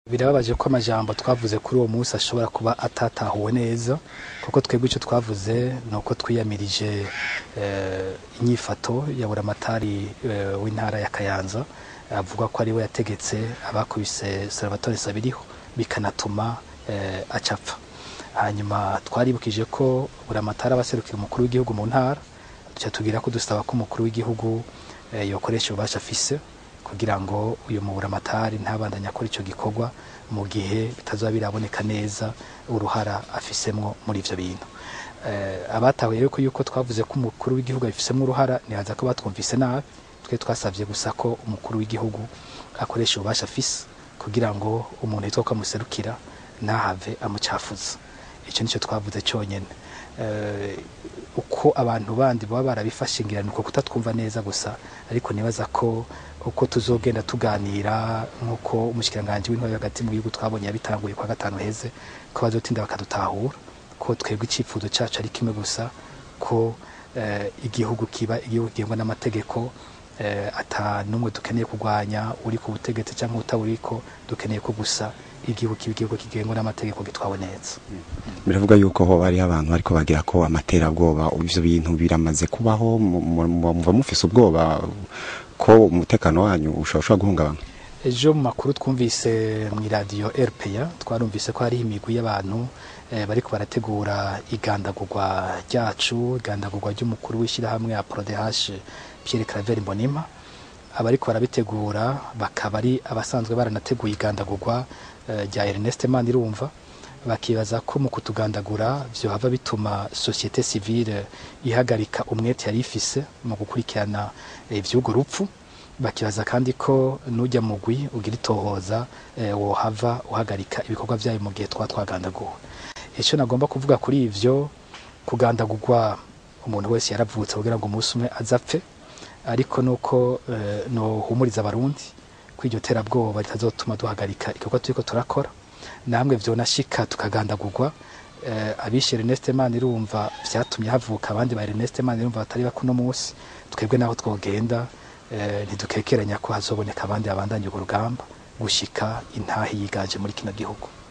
birababaje ko amajambo twavuze kuri uwo munsi ashobora kuba atatahuwe neza kuko twebwe icyo twavuze ni uko twiyamirije eh, inyifato ya buramatari eh, w'intara ya kayanza avuga ko ariwe yategetse abakubise salvatore sabiriho bikanatuma eh, acapfa hanyuma twaribukije ko buramatari abaserukira umukuru w'igihugu mu ntara duca tubwira ko dusaba ko umukuru w'igihugu eh, yokoresha ububasha afise kugira ngo uyu muburamatari ntabandanye akora icyo gikorwa mu gihe bitazaba biraboneka neza uruhara afisemwo muri ivyo bintu eh, abatahuye yuko yuko twavuze ko umukuru w'igihugu abifisemwo uruhara nihaza ko batwumvise nabi twe twasavye gusa ko umukuru w'igihugu akoresha ububasha afise kugira ngo umuntu yitwa ko amuserukira ntahave amucafuza icyo nicyo twavuze cyonyine eh, uko abantu bandi baba barabifashe ngira nuko kutatwumva neza gusa ariko nibaza ko uko tuzogenda tuganira nk'uko umushikiranganji w'intwari hagati mu gihugu twabonye yabitanguye kwa gatanu heze ko bazotinda bakadutahura ko twebwe icyifuzo cacu ari kimwe gusa ko eh, igihugu kiba igihugu kigengwa n'amategeko eh, ata n'umwe dukeneye kurwanya uri ku butegetsi cyangwa utaburiko dukeneye ko gusa igihugu kiba igihugu kigengwa n'amategeko gitwawe neza biravuga yuko hoba hariho abantu bariko bagira ko amaterabwoba ivyo bintu biramaze kubaho mu- mu- mu- muva mufise ubwoba ko umutekano wanyu ushobora guhungabana ejo mu makuru twumvise mu iradiyo rpa twarumvise ko hariho imigwi y'abantu eh, bariko barategura igandagurwa ryacu igandagurwa ry'umukuru w'ishyirahamwe ya prodehash pierre claver mbonima abariko barabitegura bakaba ari abasanzwe baranateguye igandagurwa eh, rya ernest manirumva bakibaza ko mu kutugandagura vyohava bituma societe civile ihagarika umwete yari ifise mu gukurikirana eh, ivy'urwo rupfu bakibaza kandi ko nujya mugwi ugira itohoza eh, wohava uhagarika ibikorwa vyayo mu gihe twa twagandaguwe icyo nagomba kuvuga kuri ivyo kugandagurwa umuntu wese yaravutse kugira ngo umunsi umwe azapfe ariko nuko eh, nohumuriza abarundi ko iryo terabwoba ritazotuma duhagarika igikorwa turiko turakora namwe vyonashika tukagandagurwa eh, abishe Ernest Manirumva vyatumye havuka abandi ba Ernest Manirumva batari bakuno munsi twebwe naho twogenda eh, ntidukekeranya ko hazoboneka abandi babandanya urwo rugamba gushika intahe yiganje muri kino gihugu